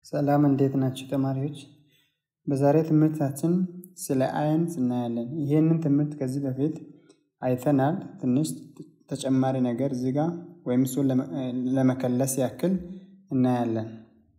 ሰላም እንዴት ናችሁ ተማሪዎች? በዛሬ ትምህርታችን ስለ አየንስ እናያለን። ይህንን ትምህርት ከዚህ በፊት አይተናል። ትንሽ ተጨማሪ ነገር እዚህ ጋር ወይም እሱን ለመከለስ ያክል እናያለን።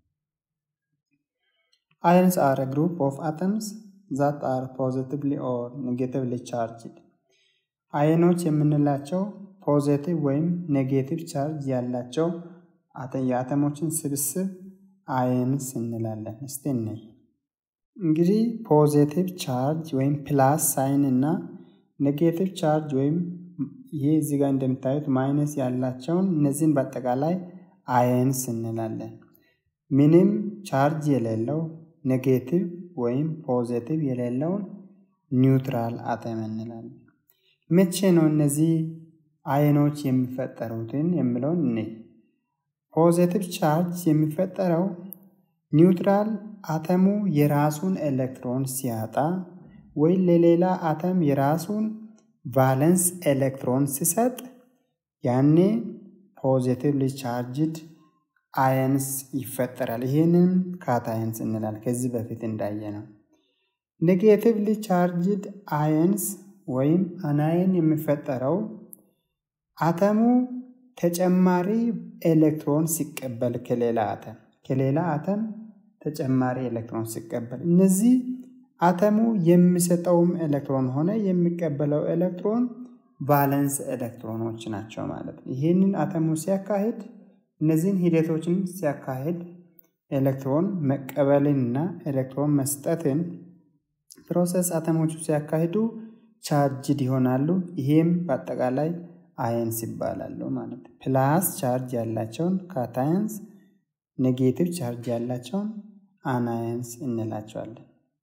አየንስ አር ግሩፕ ኦፍ አተምስ ዛት አር ፖዚቲቭሊ ኦር ኔጌቲቭሊ ቻርጅድ። አየኖች የምንላቸው ፖዚቲቭ ወይም ኔጌቲቭ ቻርጅ ያላቸው የአተሞችን ስብስብ አየንስ እንላለን። እስቲ እንይ። እንግዲህ ፖዚቲቭ ቻርጅ ወይም ፕላስ ሳይን እና ኔጌቲቭ ቻርጅ ወይም ይህ እዚህ ጋር እንደምታዩት ማይነስ ያላቸውን እነዚህን በአጠቃላይ አየንስ እንላለን። ምንም ቻርጅ የሌለው ኔጌቲቭ ወይም ፖዚቲቭ የሌለውን ኒውትራል አተም እንላለን። መቼ ነው እነዚህ አየኖች የሚፈጠሩትን የሚለውን እኔ ፖዚቲቭ ቻርጅ የሚፈጠረው ኒውትራል አተሙ የራሱን ኤሌክትሮን ሲያጣ ወይ ለሌላ አተም የራሱን ቫለንስ ኤሌክትሮን ሲሰጥ ያኔ ፖዚቲቭሊ ቻርጅድ አየንስ ይፈጠራል። ይህንን ካታየንስ እንላለን። ከዚህ በፊት እንዳየ ነው። ኔጌቲቭሊ ቻርጅድ አየንስ ወይም አናየን የሚፈጠረው አተሙ ተጨማሪ ኤሌክትሮን ሲቀበል ከሌላ አተም ከሌላ አተም ተጨማሪ ኤሌክትሮን ሲቀበል እነዚህ አተሙ የሚሰጠውም ኤሌክትሮን ሆነ የሚቀበለው ኤሌክትሮን ቫለንስ ኤሌክትሮኖች ናቸው ማለት ነው። ይህንን አተሙ ሲያካሂድ እነዚህን ሂደቶችን ሲያካሂድ ኤሌክትሮን መቀበልንና ኤሌክትሮን መስጠትን ፕሮሰስ አተሞቹ ሲያካሂዱ ቻርጅድ ይሆናሉ። ይሄም በአጠቃላይ አየንስ ይባላሉ ማለት ነው። ፕላስ ቻርጅ ያላቸውን ካታየንስ፣ ኔጌቲቭ ቻርጅ ያላቸውን አናየንስ እንላቸዋለን።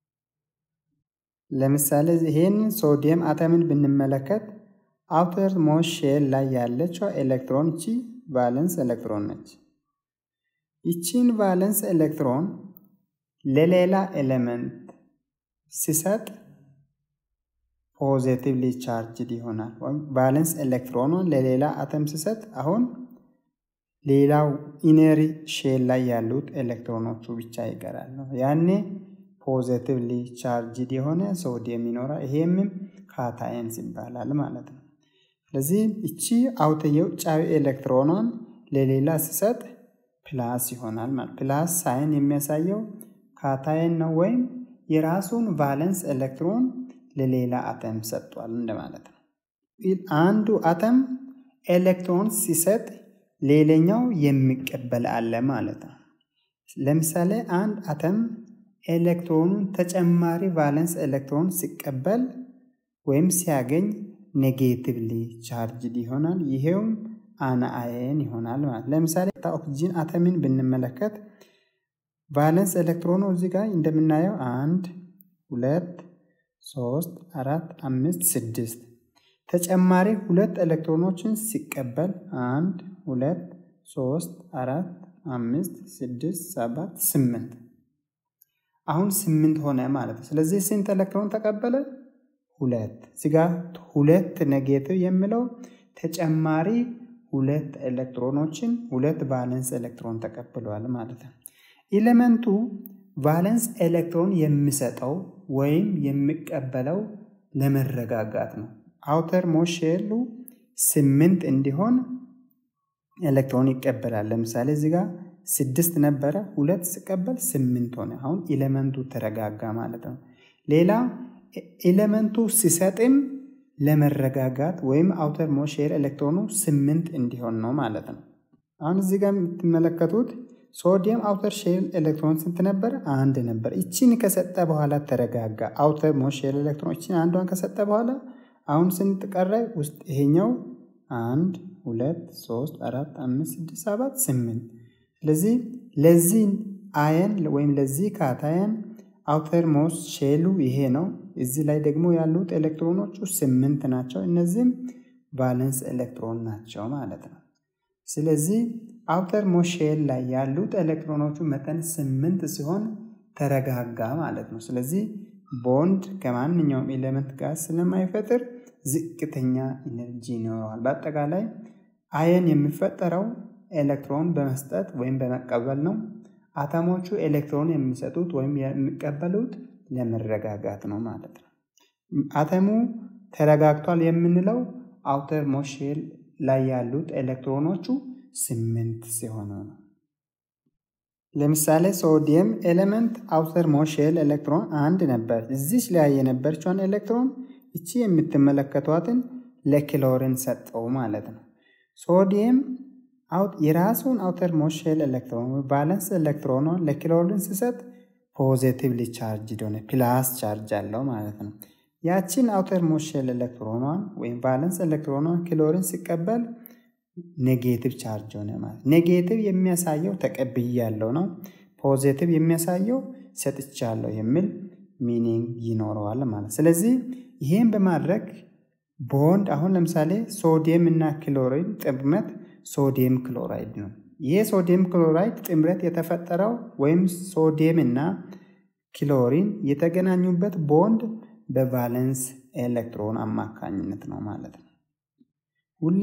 ለምሳሌ ይሄን ሶዲየም አተምን ብንመለከት አውተር ሞስት ሼል ላይ ያለችው ኤሌክትሮን እቺ ቫለንስ ኤሌክትሮን ነች። ይቺን ቫለንስ ኤሌክትሮን ለሌላ ኤሌመንት ሲሰጥ ፖዚቲቭሊ ቻርጅድ ይሆናል። ወይም ቫለንስ ኤሌክትሮኑን ለሌላ አተም ሲሰጥ አሁን ሌላው ኢነሪ ሼል ላይ ያሉት ኤሌክትሮኖቹ ብቻ ይቀራሉ። ያኔ ፖዚቲቭሊ ቻርጅድ የሆነ ሶዲየም ይኖራል። ይሄምም ካታየንስ ይባላል ማለት ነው። ስለዚህ እቺ አውተ የውጫዊ ኤሌክትሮኗን ለሌላ ሲሰጥ ፕላስ ይሆናል ማለት ፕላስ ሳይን የሚያሳየው ካታየን ነው ወይም የራሱን ቫለንስ ኤሌክትሮን ለሌላ አተም ሰጥቷል እንደማለት ነው። አንዱ አተም ኤሌክትሮን ሲሰጥ ሌላኛው የሚቀበል አለ ማለት ነው። ለምሳሌ አንድ አተም ኤሌክትሮኑን ተጨማሪ ቫለንስ ኤሌክትሮን ሲቀበል ወይም ሲያገኝ ኔጌቲቭሊ ቻርጅድ ይሆናል። ይሄውም አናአየን ይሆናል ማለት ለምሳሌ ኦክሲጂን አተምን ብንመለከት ቫለንስ ኤሌክትሮኑ እዚህ ጋር እንደምናየው አንድ ሁለት ሶስት አራት አምስት ስድስት ተጨማሪ ሁለት ኤሌክትሮኖችን ሲቀበል አንድ ሁለት ሶስት አራት አምስት ስድስት ሰባት ስምንት አሁን ስምንት ሆነ ማለት ነው። ስለዚህ ስንት ኤሌክትሮን ተቀበለ? ሁለት እዚጋ ሁለት ኔጌቲቭ የሚለው ተጨማሪ ሁለት ኤሌክትሮኖችን ሁለት ቫለንስ ኤሌክትሮን ተቀብለዋል ማለት ነው። ኤሌመንቱ ቫለንስ ኤሌክትሮን የሚሰጠው ወይም የሚቀበለው ለመረጋጋት ነው። አውተር ሞሼሉ ስምንት እንዲሆን ኤሌክትሮን ይቀበላል። ለምሳሌ እዚህ ጋር ስድስት ነበረ፣ ሁለት ሲቀበል ስምንት ሆነ። አሁን ኤሌመንቱ ተረጋጋ ማለት ነው። ሌላ ኤሌመንቱ ሲሰጥም ለመረጋጋት ወይም አውተር ሞሼል ኤሌክትሮኑ ስምንት እንዲሆን ነው ማለት ነው። አሁን እዚህ ጋር የምትመለከቱት ሶዲየም አውተር ሼል ኤሌክትሮን ስንት ነበር? አንድ ነበር። ይቺን ከሰጠ በኋላ ተረጋጋ። አውተር ሞስት ሼል ኤሌክትሮን ይቺን አንዷን ከሰጠ በኋላ አሁን ስንት ቀረ? ውስጥ ይሄኛው አንድ ሁለት ሶስት አራት አምስት ስድስት ሰባት ስምንት። ስለዚህ ለዚህ አየን ወይም ለዚህ ካታየን አውተር ሞስት ሼሉ ይሄ ነው። እዚህ ላይ ደግሞ ያሉት ኤሌክትሮኖቹ ስምንት ናቸው። እነዚህም ቫለንስ ኤሌክትሮን ናቸው ማለት ነው። ስለዚህ አውተር ሞሼል ላይ ያሉት ኤሌክትሮኖቹ መጠን ስምንት ሲሆን ተረጋጋ ማለት ነው። ስለዚህ ቦንድ ከማንኛውም ኤሌመንት ጋር ስለማይፈጥር ዝቅተኛ ኢነርጂ ይኖረዋል። በአጠቃላይ አየን የሚፈጠረው ኤሌክትሮን በመስጠት ወይም በመቀበል ነው። አተሞቹ ኤሌክትሮን የሚሰጡት ወይም የሚቀበሉት ለመረጋጋት ነው ማለት ነው። አተሙ ተረጋግቷል የምንለው አውተር ሞሼል ላይ ያሉት ኤሌክትሮኖቹ ስምንት ሲሆኑ ነው። ለምሳሌ ሶዲየም ኤሌመንት አውተር ሞሼል ኤሌክትሮን አንድ ነበር። እዚች ላይ የነበረችውን ኤሌክትሮን እቺ የምትመለከቷትን ለክሎሪን ሰጠው ማለት ነው። ሶዲየም የራሱን አውተር ሞሼል ኤሌክትሮን ባላንስ ኤሌክትሮኗን ለክሎሪን ሲሰጥ ፖዚቲቭሊ ቻርጅ ሆነ ፕላስ ቻርጅ አለው ማለት ነው። ያችን አውተር ሞሼል ኤሌክትሮኗን ወይም ቫለንስ ኤሌክትሮኗን ክሎሪን ሲቀበል ኔጌቲቭ ቻርጅ ሆነ ማለት ኔጌቲቭ የሚያሳየው ተቀብያለሁ ነው። ፖዚቲቭ የሚያሳየው ሰጥቻለሁ የሚል ሚኒንግ ይኖረዋል ማለት ስለዚህ ይህን በማድረግ ቦንድ አሁን ለምሳሌ ሶዲየም እና ክሎሪን ጥምረት ሶዲየም ክሎራይድ ነው። ይህ ሶዲየም ክሎራይድ ጥምረት የተፈጠረው ወይም ሶዲየም እና ክሎሪን የተገናኙበት ቦንድ በቫለንስ ኤሌክትሮን አማካኝነት ነው ማለት ነው። ሁሌ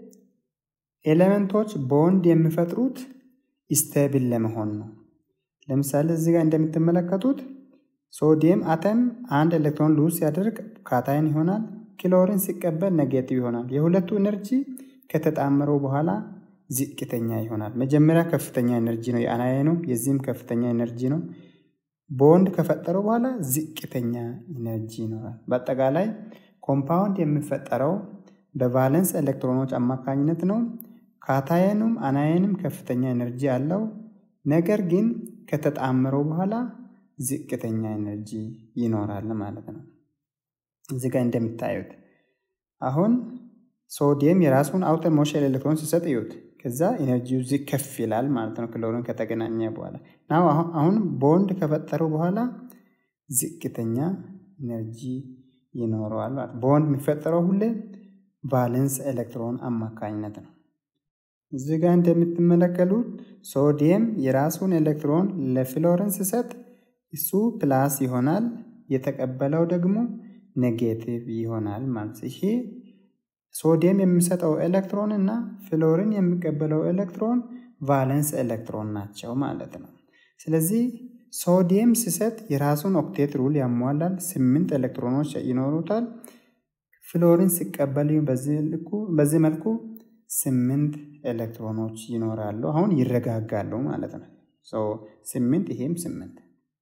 ኤሌመንቶች ቦንድ የሚፈጥሩት ስቴብል ለመሆን ነው። ለምሳሌ እዚህ ጋር እንደምትመለከቱት ሶዲየም አተም አንድ ኤሌክትሮን ሉዝ ሲያደርግ ካታይን ይሆናል። ክሎሪን ሲቀበል ኔጌቲቭ ይሆናል። የሁለቱ ኤነርጂ ከተጣመረው በኋላ ዝቅተኛ ይሆናል። መጀመሪያ ከፍተኛ ኤነርጂ ነው የአናያኑ፣ የዚህም ከፍተኛ ኤነርጂ ነው። ቦንድ ከፈጠረው በኋላ ዝቅተኛ ኢነርጂ ይኖራል። በአጠቃላይ ኮምፓውንድ የሚፈጠረው በቫለንስ ኤሌክትሮኖች አማካኝነት ነው። ካታየኑም አናየንም ከፍተኛ ኤነርጂ አለው። ነገር ግን ከተጣመረው በኋላ ዝቅተኛ ኤነርጂ ይኖራል ማለት ነው። እዚህ ጋር እንደምታዩት አሁን ሶዲየም የራሱን አውተር ሞሼል ኤሌክትሮን ሲሰጥ እዩት። ከዛ ኤነርጂው ዚ ከፍ ይላል ማለት ነው ክሎሪን ከተገናኘ በኋላ ናው አሁን ቦንድ ከፈጠረው በኋላ ዝቅተኛ ኤነርጂ ይኖረዋል ማለት ቦንድ የሚፈጠረው ሁሌ ቫለንስ ኤሌክትሮን አማካኝነት ነው። እዚህ ጋር እንደምትመለከሉት ሶዲየም የራሱን ኤሌክትሮን ለፍሎሪን ሲሰጥ እሱ ፕላስ ይሆናል፣ የተቀበለው ደግሞ ኔጌቲቭ ይሆናል ማለት ይሄ ሶዲየም የሚሰጠው ኤሌክትሮን እና ፍሎሪን የሚቀበለው ኤሌክትሮን ቫለንስ ኤሌክትሮን ናቸው ማለት ነው። ስለዚህ ሶዲየም ሲሰጥ የራሱን ኦክቴት ሩል ያሟላል። ስምንት ኤሌክትሮኖች ይኖሩታል። ፍሎሪን ሲቀበል በዚህ መልኩ ስምንት ኤሌክትሮኖች ይኖራሉ። አሁን ይረጋጋሉ ማለት ነው። ስምንት ይሄም ስምንት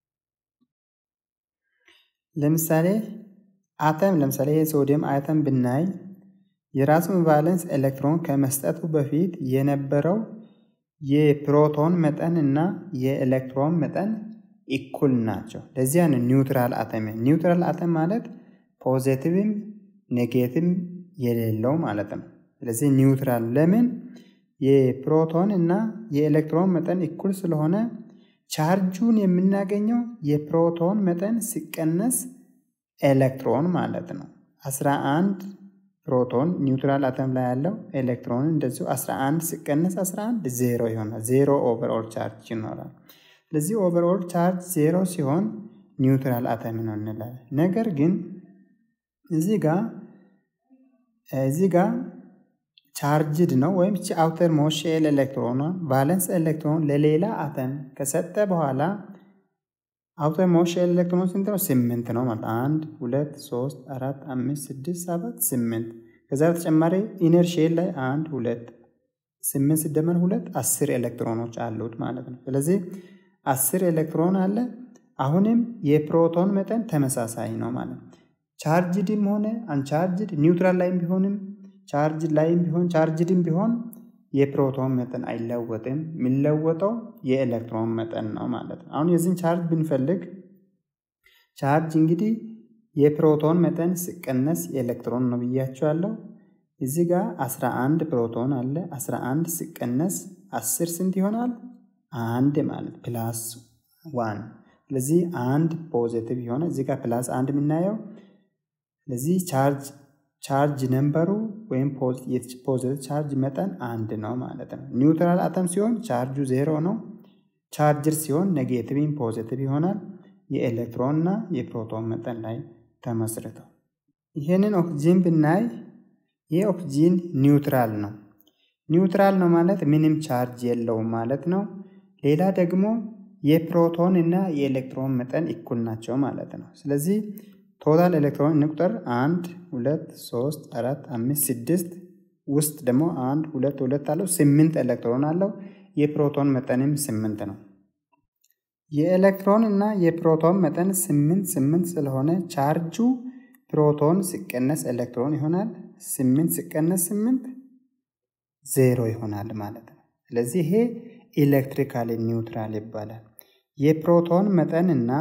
ለምሳሌ አተም ለምሳሌ የሶዲየም አተም ብናይ የራሱን ቫለንስ ኤሌክትሮን ከመስጠቱ በፊት የነበረው የፕሮቶን መጠን እና የኤሌክትሮን መጠን ኢኩል ናቸው። ለዚያ ነው ኒውትራል አተም። ኒውትራል አተም ማለት ፖዚቲቭም ኔጌቲቭም የሌለው ማለት ነው። ስለዚህ ኒውትራል ለምን የፕሮቶን እና የኤሌክትሮን መጠን ኢኩል ስለሆነ ቻርጁን የምናገኘው የፕሮቶን መጠን ሲቀነስ ኤሌክትሮን ማለት ነው። 11 ፕሮቶን ኒውትራል አተም ላይ ያለው ኤሌክትሮን እንደዚሁ 11 ሲቀነስ 11 ዜሮ ይሆናል። ዜሮ ኦቨርኦል ቻርጅ ይኖራል። ስለዚህ ኦቨርኦል ቻርጅ ዜሮ ሲሆን ኒውትራል አተም ነው እንላለን። ነገር ግን እዚህ ጋር እዚህ ጋር ቻርጅድ ነው ወይም ቺ አውተር ሞሼል ኤሌክትሮኗ ቫለንስ ኤሌክትሮን ለሌላ አተም ከሰጠ በኋላ አውተር ሞሼል ኤሌክትሮን ስንት ነው? ስምንት ነው ማለት አንድ ሁለት ሶስት አራት አምስት ስድስት ሰባት ስምንት ከዛ በተጨማሪ ኢነር ሼል ላይ አንድ ሁለት ስምንት ሲደመር ሁለት አስር ኤሌክትሮኖች አሉት ማለት ነው። ስለዚህ አስር ኤሌክትሮን አለ። አሁንም የፕሮቶን መጠን ተመሳሳይ ነው ማለት ነው። ቻርጅድም ሆነ አንቻርጅድ ኒውትራል ላይም ቢሆንም ቻርጅ ላይም ቢሆን ቻርጅድም ቢሆን የፕሮቶን መጠን አይለወጥም። የሚለወጠው የኤሌክትሮን መጠን ነው ማለት ነው። አሁን የዚህን ቻርጅ ብንፈልግ ቻርጅ እንግዲህ የፕሮቶን መጠን ሲቀነስ የኤሌክትሮን ነው ብያቸዋለሁ። እዚህ ጋር 11 ፕሮቶን አለ። 11 ሲቀነስ 10 ስንት ይሆናል? አንድ ማለት ፕላስ ዋን። ስለዚህ አንድ ፖዚቲቭ የሆነ እዚህ ጋር ፕላስ አንድ የምናየው ስለዚህ ቻርጅ ቻርጅ ነምበሩ ወይም ፖዚቲቭ ቻርጅ መጠን አንድ ነው ማለት ነው። ኒውትራል አተም ሲሆን ቻርጁ ዜሮ ነው። ቻርጅር ሲሆን ኔጌቲቭም ፖዚቲቭ ይሆናል። የኤሌክትሮን እና የፕሮቶን መጠን ላይ ተመስርተው ይህንን ኦክሲጂን ብናይ ይህ ኦክሲጂን ኒውትራል ነው። ኒውትራል ነው ማለት ምንም ቻርጅ የለውም ማለት ነው። ሌላ ደግሞ የፕሮቶን እና የኤሌክትሮን መጠን እኩል ናቸው ማለት ነው። ስለዚህ ቶታል ኤሌክትሮን እንቁጠር። አንድ ሁለት ሶስት አራት አምስት ስድስት ውስጥ ደግሞ አንድ ሁለት ሁለት አለው ስምንት ኤሌክትሮን አለው። የፕሮቶን መጠንም ስምንት ነው። የኤሌክትሮን እና የፕሮቶን መጠን ስምንት ስምንት ስለሆነ ቻርጁ ፕሮቶን ሲቀነስ ኤሌክትሮን ይሆናል። ስምንት ሲቀነስ ስምንት ዜሮ ይሆናል ማለት ነው። ስለዚህ ይሄ ኤሌክትሪካሊ ኒውትራል ይባላል። የፕሮቶን መጠን እና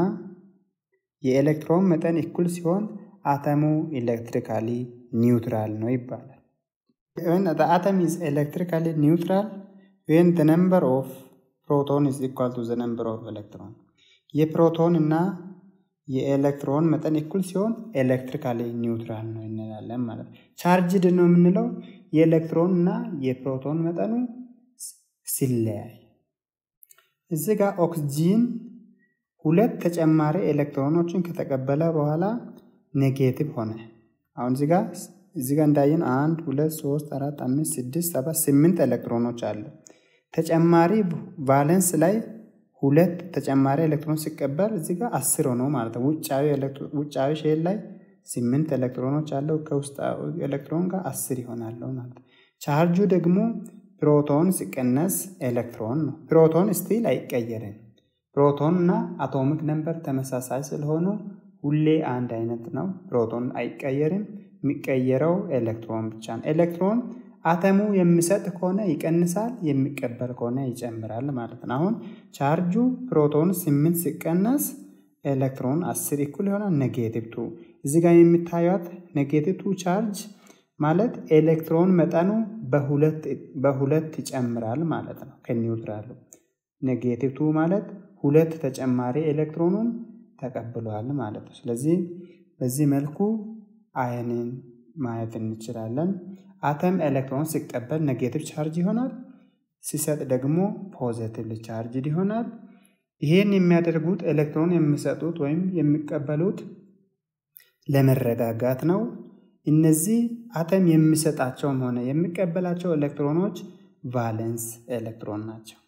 የኤሌክትሮን መጠን እኩል ሲሆን አተሙ ኤሌክትሪካሊ ኒውትራል ነው ይባላል። when the atom is electrically neutral when the number of proton is equal to the number of electron የፕሮቶን እና የኤሌክትሮን መጠን እኩል ሲሆን ኤሌክትሪካሊ ኒውትራል ነው እንላለን ማለት ነው። ቻርጅድ ነው የምንለው የኤሌክትሮን እና የፕሮቶን መጠኑ ሲለያይ። እዚህ ጋር ኦክስጂን ሁለት ተጨማሪ ኤሌክትሮኖችን ከተቀበለ በኋላ ኔጌቲቭ ሆነ። አሁን እዚህ ጋር እዚህ ጋር እንዳየን አንድ ሁለት ሶስት አራት አምስት ስድስት ሰባት ስምንት ኤሌክትሮኖች አሉ። ተጨማሪ ቫለንስ ላይ ሁለት ተጨማሪ ኤሌክትሮን ሲቀበል እዚህ ጋር አስር ሆኖ ማለት ነው። ውጫዊ ሼል ላይ ስምንት ኤሌክትሮኖች አለው ከውስጣዊ ኤሌክትሮን ጋር አስር ይሆናሉ ማለት ነው። ቻርጁ ደግሞ ፕሮቶን ሲቀነስ ኤሌክትሮን ነው። ፕሮቶን ስቲል አይቀየርም። ፕሮቶን እና አቶሚክ ነምበር ተመሳሳይ ስለሆኑ ሁሌ አንድ አይነት ነው። ፕሮቶን አይቀየርም። የሚቀየረው ኤሌክትሮን ብቻ ነው። ኤሌክትሮን አተሙ የሚሰጥ ከሆነ ይቀንሳል፣ የሚቀበል ከሆነ ይጨምራል ማለት ነው። አሁን ቻርጁ ፕሮቶን ስምንት ሲቀነስ ኤሌክትሮን አስር እኩል ይሆናል ኔጌቲቭ ቱ። እዚህ ጋር የሚታዩት ኔጌቲቭ ቱ ቻርጅ ማለት ኤሌክትሮን መጠኑ በሁለት ይጨምራል ማለት ነው ከኒውትራሉ። ኔጌቲቭ ቱ ማለት ሁለት ተጨማሪ ኤሌክትሮኑን ተቀብሏል ማለት ነው። ስለዚህ በዚህ መልኩ አየንን ማየት እንችላለን። አተም ኤሌክትሮን ሲቀበል ኔጌቲቭ ቻርጅ ይሆናል፣ ሲሰጥ ደግሞ ፖዘቲቭ ቻርጅ ይሆናል። ይህን የሚያደርጉት ኤሌክትሮን የሚሰጡት ወይም የሚቀበሉት ለመረጋጋት ነው። እነዚህ አተም የሚሰጣቸውም ሆነ የሚቀበላቸው ኤሌክትሮኖች ቫለንስ ኤሌክትሮን ናቸው።